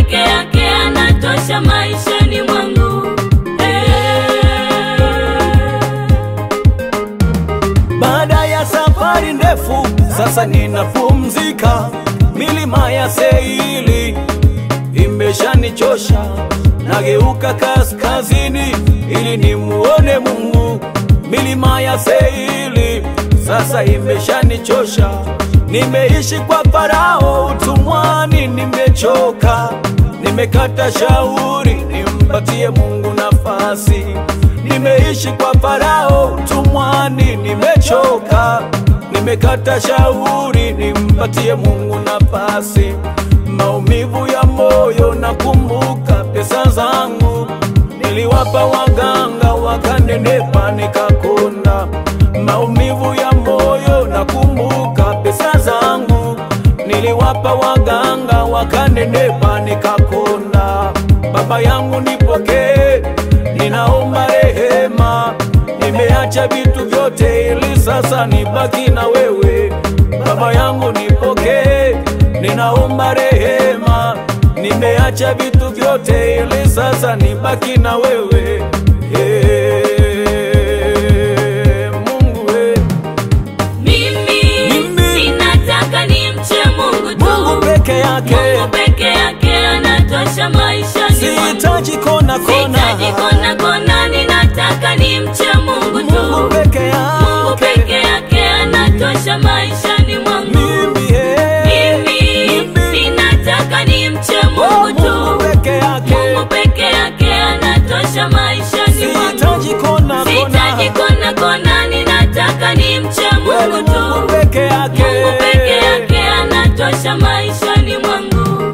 peke yake anatosha maishani mwangu. Baada ya safari ndefu, sasa ninapumzika. Milima ya Seili imeshanichosha, nageuka kaskazini ili nimuone Mungu. Milima ya Seili sasa imeshanichosha, nimeishi kwa Farao utumwani, nimechoka, nimekata shauri nimpatie Mungu nafasi. Nimeishi kwa Farao utumwani, nimechoka, nimekata shauri nimpatie Mungu nafasi. Maumivu ya moyo, nakumbuka pesa zangu niliwapa waganga, wakanenepa nikakonda. Maumivu ya moyo, nakumbuka pesa zangu niliwapa waganga, wakanenepa nikakonda. Baba yangu nipokee, ninaomba rehema, nimeacha vitu vyote ili sasa nibaki na wewe. Baba yangu nipokee, ninaomba rehema, nimeacha vitu vyote ili sasa nibaki na wewe. Hey, Mungu hey. Mimi Mimi. ninataka nimche Mungu tu. Mungu peke yake, Mungu peke yake anatosha maishani mwangu. sihitaji kona Sihitaji kona. kona kona, ninataka nimche Mungu tu. Mungu peke Mungu peke yake, yake anatosha maishani mwangu. mimi hey. Mimi ninataka nimche Mungu tu. Mungu peke yake, Mungu peke yake anatosha maishani mwangu. sihitaji kona Sihitaji kona. kona kona, ninataka nimche Wewe Mungu tu. Mungu peke yake, Mungu peke yake anatosha maishani mwangu.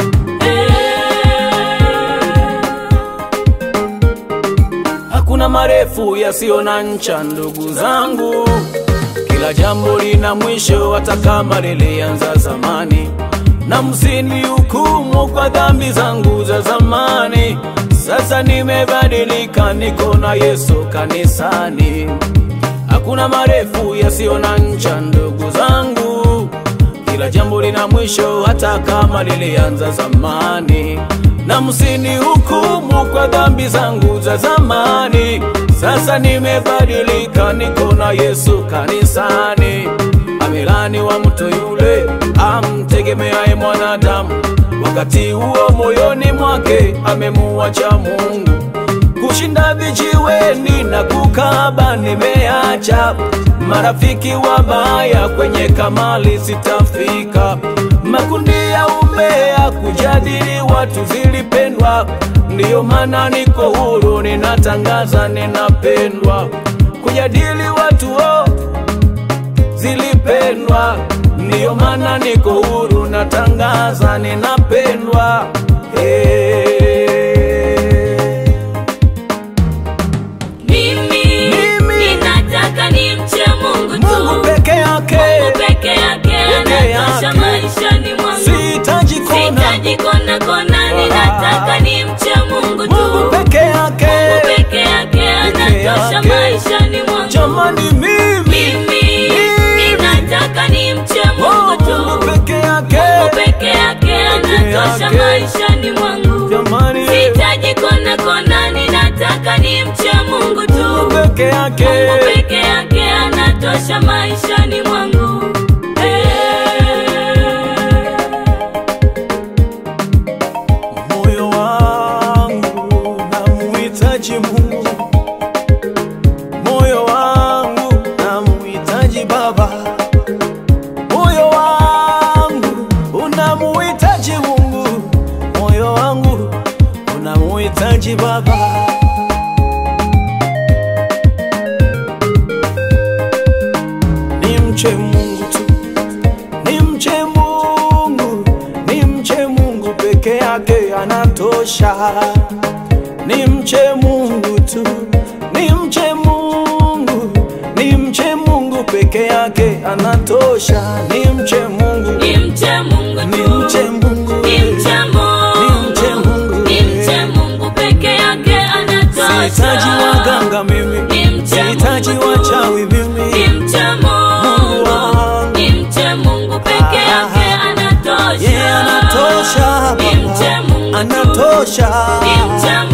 Hakuna marefu yasiyo na ncha, ndugu zangu. Kila jambo lina mwisho, hata kama lilianza zamani. Na msinihukumu kwa dhambi zangu za zamani. Sasa nimebadilika, niko na Yesu kanisani. Hakuna marefu yasiyo na ncha, ndugu zangu. Kila jambo lina mwisho, hata kama lilianza zamani. Na msinihukumu kwa dhambi zangu za zamani. Sasa nimebadilika, niko na Yesu kanisani. Amelani wa mtu yule amtegemeaye mwanadamu, wakati huo moyoni mwake amemuacha Mungu kushinda vijiweni na kukaba nimeacha, marafiki wabaya kwenye kamali sitafika, makundi ya umbea kujadili watu zilipendwa, ndiyo maana niko huru, ninatangaza ninapendwa, kujadili watu oh, zilipendwa, ndiyo maana niko huru, natangaza ninapendwa hey. Mimi Mimi. ninataka nimche Mungu tu. Mungu peke yake, Mungu peke yake anatosha yake. maishani mwangu. sihitaji kona. Sihitaji kona kona, ninataka nimche Mungu tu. Mungu peke yake, Mungu peke yake anatosha yake. maishani mwangu. jamani, mimi Mimi ninataka nimche Mungu Oh, tu. Mungu peke yake, Mungu peke yake anatosha yake. maishani mwangu. jamani, Sihitaji kona kona, ninataka nimche Mungu tu. Mungu peke yake, Mungu peke yake anatosha maishani mwangu. moyo wangu namuhitaji Mungu, moyo wangu namuhitaji Baba, moyo wangu unamuhitaji Mungu, moyo wangu unamuhitaji Baba. Nimche Mungu tu, nimche Mungu, nimche Mungu peke yake anatosha. Nimche Mungu tu, nimche Mungu, nimche Mungu peke yake anatosha. Nimche Mungu, Nimche Mungu tu. nimche Mungu, Nimche Nimche Mungu. Mungu. Nimche Mungu peke yake anatosha. sihitaji waganga mimi, Nimche sihitaji Mungu tu. wachawi mimi. Nimche Mungu wangu. Mungu. Nimche Mungu peke yake Ah. anatosha. Yeye anatosha Baba, Nimche Mungu tu. inatosha. ni mcha